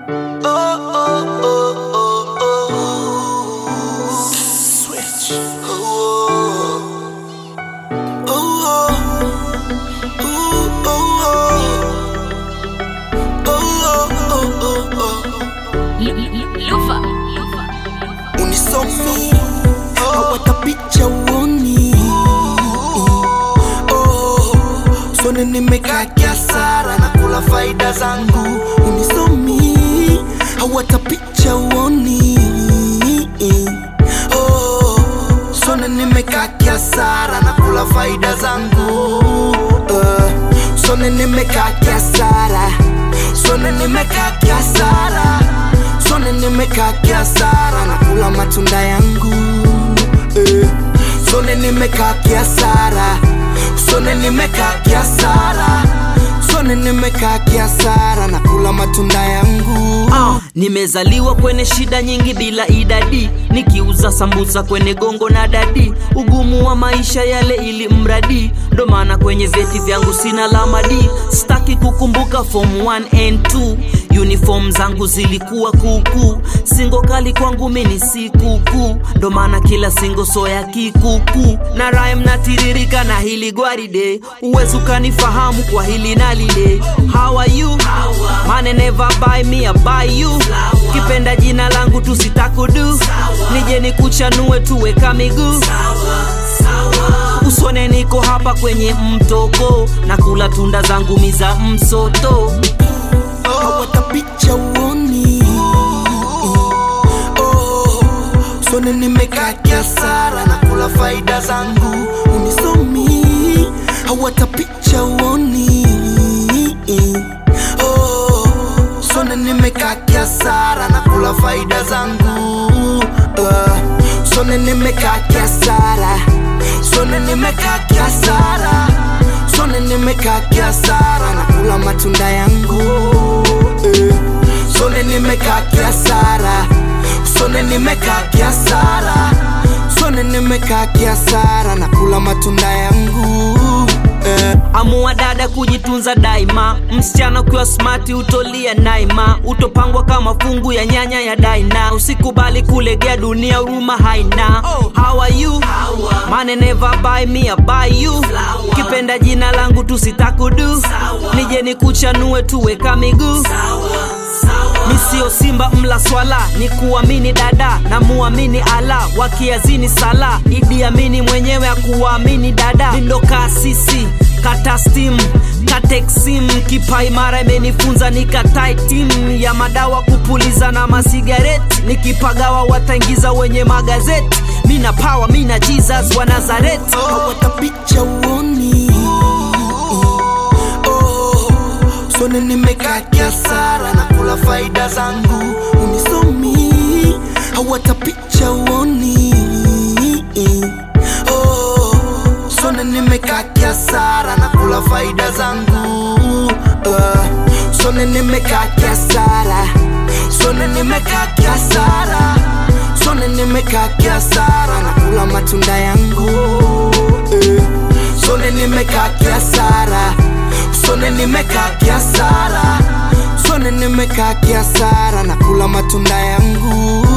unisomi hawata picha uoni oh, sone nimekaa kiasara na kula faida zangu unisomi hawata picha uoni oh, sone nimekaa kiasara na kula faida zangu uh, sone nimekaa kiasara sone nimekaa kiasara sone nimekaa kiasara na kula matunda yangu eh. sone nimekaa kiasara sone nimekaa kiasara sone nimekaa kiasara na kula matunda yangu Ah, nimezaliwa kwenye shida nyingi bila idadi nikiuza sambusa kwenye gongo na dadi ugumu wa maisha yale ili mradi ndo maana kwenye vyeti vyangu sina lamadi staki kukumbuka form 1 and 2 uniform zangu zilikuwa kuukuu singo kali kwangu mini si kuukuu ndo maana kila singo soya kikuukuu na rhyme natiririka na hili gwaride uwezi ukanifahamu kwa hili na lile how are you mane never buy me a buy you kipenda jina langu tusitakudu nije nikuchanue tuweka miguu usone niko hapa kwenye mtoko na kula tunda zangu miza msoto hawata picha uoni oh, sone nimekaa kiasara na kula faida zangu unisomi hawata picha uoni oh, sone nimekaa kiasara na kula faida zangu uh, sone nimekaa kiasara sone nimekaa kiasara sone nimekaa kiasara na kula matunda yangu eh. sone nimekaa kiasara sone nimekaa kiasara sone nimekaa kiasara na kula matunda yangu eh. amua dada kujitunza daima msichana ukiwa smati utolia naima utopangwa kama fungu ya nyanya ya daina usikubali kulegea dunia huruma haina how are you mane never buy me a buy you kipenda jina langu tusitakudu nije nikuchanue tuweka miguu mi sio simba mla swala ni kuamini dada na muamini ala wakiazini sala idi amini mwenyewe akuwaamini dada nindo kasisi kata stim kateksim kipa imara imenifunza nikatae tim ya madawa kupuliza na masigareti nikipagawa wataingiza wenye magazeti mina pawa mina jesus wa nazareti hawata picha uoni oh, sone nimekaa kiasara na kula faida zangu unisomi hawata picha uoni oh, sone nimekaa kiasara na kula faida zangu uh, sone nimekaa kiasara sone nimekaa kiasara sone nimekaa kiasara na kula matunda yangu eh. sone nimekaa kiasara sone nimekaa kiasara sone nimekaa kiasara na kula matunda yangu